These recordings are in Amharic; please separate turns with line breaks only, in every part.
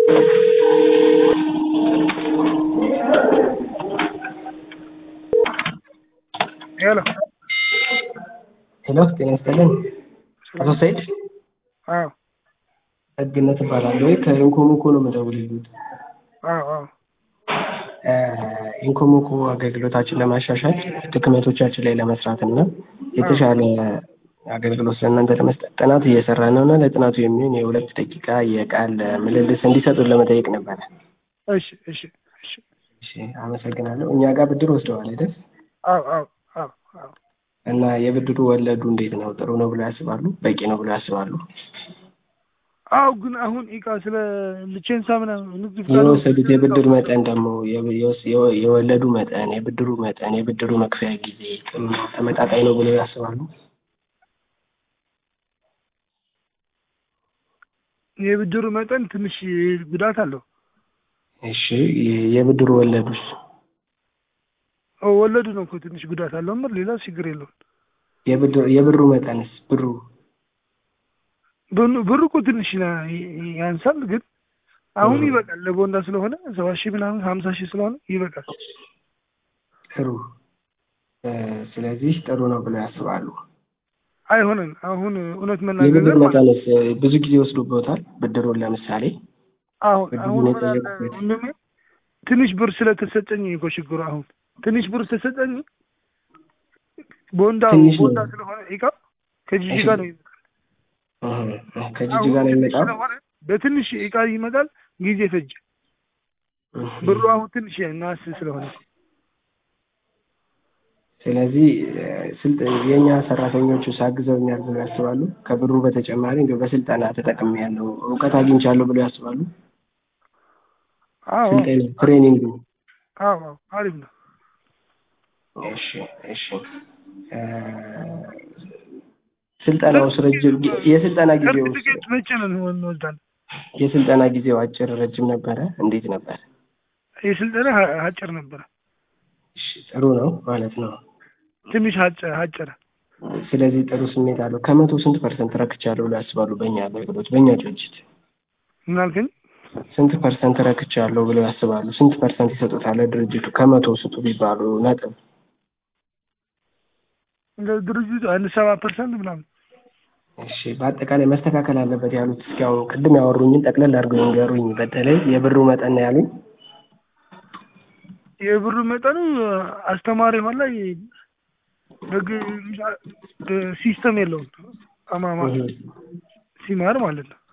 ሄሎ
ሄሎ ጤና ይስጥልን። አቶ ሰይድ
አዎ
ደግነት እባላለሁ። ከኢንኮሞኮ ነው የምደውልልዎት።
አዎ አዎ
ኢንኮሞኮ አገልግሎታችን ለማሻሻል ድክመቶቻችን ላይ ለመስራት እና የተሻለ አገልግሎት ለእናንተ ለመስጠት ጥናት እየሰራ ነው እና ለጥናቱ የሚሆን የሁለት ደቂቃ የቃል ምልልስ እንዲሰጡን ለመጠየቅ ነበረ።
እሺ እሺ እሺ
እሺ አመሰግናለሁ። እኛ ጋር ብድር ወስደዋል አይደል?
አዎ አዎ አዎ አዎ
እና የብድሩ ወለዱ እንዴት ነው? ጥሩ ነው ብለው ያስባሉ? በቂ ነው ብለው ያስባሉ?
አዎ ግን አሁን ኢቃ ስለ ልቼንሳ ምናምን ንግድ ፍቃድ
የወሰዱት የብድር መጠን ደግሞ የወስ- የወ- የወለዱ መጠን፣ የብድሩ መጠን፣ የብድሩ መክፈያ ጊዜ ጥሩ ነው ተመጣጣኝ ነው ብለው ያስባሉ?
የብድሩ መጠን ትንሽ ጉዳት አለው።
እሺ የ- የብድሩ ወለዱስ?
ኦ ወለዱ ነው እኮ ትንሽ ጉዳት አለው። ምር ሌላ ችግር የለውም።
የብድር የብሩ መጠንስ ብሩ
ብሩ ብሩ እኮ ትንሽ ና- ያንሳል፣ ግን አሁን ይበቃል። ለቦንዳ ስለሆነ ሰባ ሺህ ምናምን ሀምሳ ሺህ ስለሆነ ይበቃል።
ጥሩ እ፣ ስለዚህ ጥሩ ነው ብለው ያስባሉ።
አይሆንም አሁን እውነት
የብድር
መናገር ማለት
መጠንስ እ፣ ብዙ ጊዜ ወስዶበታል ብድሩን ለምሳሌ
አሁን
ብድሩን
አሁን ምን አለ
የጠየቁበት
ወንድሜ ትንሽ ብር ስለተሰጠኝ እኮ ችግሩ አሁን ትንሽ ብር ተሰጠኝ ቦንዳ
ትንሽ ነው።
ቦንዳ ስለሆነ ኢቃ ከጂጂ ጋር ነው ይመጣል።
እህ፣ እህ፣ ከጂጂ
አሁን
ጋር ነው
ትንሽ
የሚመጣው።
ስለሆነ በትንሽ ኢቃ ይመጣል፣ ጊዜ ፈጀ።
እህ፣
ብሩ አሁን ትንሽ ናስ ስለሆነ
ስለዚህ እ፣ ስልጥ የእኛ ሰራተኞቹ ሳግዘውኛል ብለው ያስባሉ። ከብሩ በተጨማሪ እንዲሁ በስልጠና ተጠቅሜያለሁ እውቀት አግኝቻለሁ ብለው ያስባሉ።
አዎ
ስልጠና ትሬኒንግ
አዎ አዎ አሪፍ ነው።
እሺ እሺ እ፣ ስልጠናውስ ረጅም ጊ- የስልጠና ጊዜው
ሰርቲፊኬት መቼ ነው እንወስዳለን?
የስልጠና ጊዜው አጭር ረጅም ነበረ? እንዴት ነበር?
የስልጠና አጭር ነበረ፣
እሺ ጥሩ ነው ማለት ነው።
ትንሽ አጭ- አጭረ።
ስለዚህ ጥሩ ስሜት አለው። ከመቶ ስንት ፐርሰንት ረክቻለሁ ብለው ያስባሉ? በእኛ አገልግሎት በእኛ ድርጅት
ምን አልከኝ?
ስንት ፐርሰንት ረክቻለሁ ብለው ያስባሉ? ስንት ፐርሰንት ይሰጡታል ድርጅቱ? ከመቶ ስጡ ቢባሉ ነጥብ
እንደ ድርጅቱ አንድ ሰባ ፐርሰንት ምናምን
እሺ በአጠቃላይ መስተካከል አለበት ያሉት እስኪ አሁን ቅድም ያወሩኝን ጠቅለል አድርገው ይንገሩኝ። በተለይ የብሩ መጠን ነው ያሉኝ።
የብሩ መጠኑ አስተማሪ ሆን ላይ በግ ሲስተም የለውም አማማ
እህ፣
ሲማር ማለት ነው።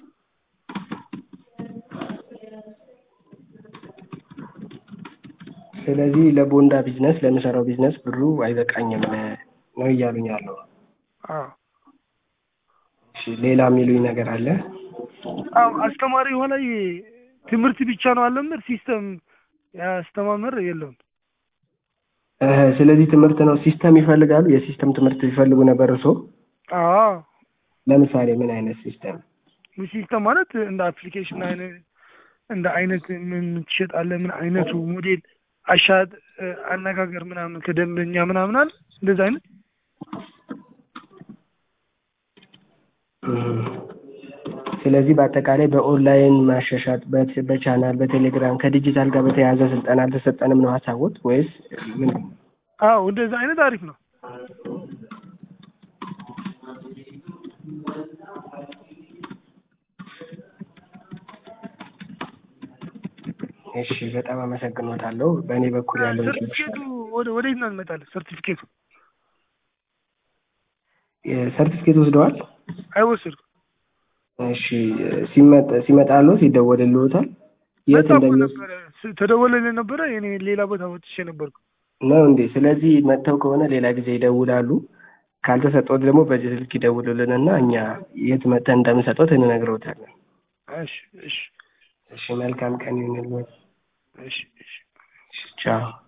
ስለዚህ ለቦንዳ ቢዝነስ ለምሰራው ቢዝነስ ብሩ አይበቃኝም ነው እያሉኝ ያለው።
አዎ
እሺ ሌላ የሚሉኝ ነገር አለ?
አዎ አስተማሪ የሆነ ትምህርት ብቻ ነው አለምር ሲስተም ያስተማምር የለውም።
እህ፣ ስለዚህ ትምህርት ነው ሲስተም ይፈልጋሉ። የሲስተም ትምህርት ይፈልጉ ነበር እርሶ?
አዎ
ለምሳሌ ምን አይነት ሲስተም?
ሲስተም ማለት እንደ አፕሊኬሽን አይነት እንደ አይነት ምን ትሸጣለህ፣ ምን አይነቱ ሞዴል አሻጥ አነጋገር ምናምን ከደንበኛ ምናምን አለ እንደዛ አይነት
እህ፣ ስለዚህ በአጠቃላይ በኦንላይን ማሻሻጥ በት- በቻናል በቴሌግራም ከዲጂታል ጋር በተያያዘ ስልጠና አልተሰጠንም ነው ሀሳቦት ወይስ ምን?
አዎ እንደዛ አይነት አሪፍ ነው።
እሺ በጣም አመሰግኖታለሁ። በእኔ በኩል ያለው
ሰርቲፊኬቱ ወደ ወዴት ነው እንመጣለን? ሰርቲፊኬቱ
ሰርቲፊኬት ወስደዋል?
አይወሰድኩም።
እሺ ሲመጣ ሲመጣሉ ሲደወልልዎታል? የት
መጣሁ እኮ
እንደሚወስድ
ነበረ ስ- ተደወለልኝ ነበረ። እኔ ሌላ ቦታ ወጥቼ ነበርኩ።
ነው እንዴ? ስለዚህ መጥተው ከሆነ ሌላ ጊዜ ይደውላሉ። ካልተሰጠዎት ደግሞ በዚህ ስልክ ይደውሉልንና እኛ የት መጥተን እንደምንሰጠዎት እንነግረውታለን።
እሺ እሺ
እሺ መልካም ቀን ይሁንልዎት።
እሺ እሺ
ቻው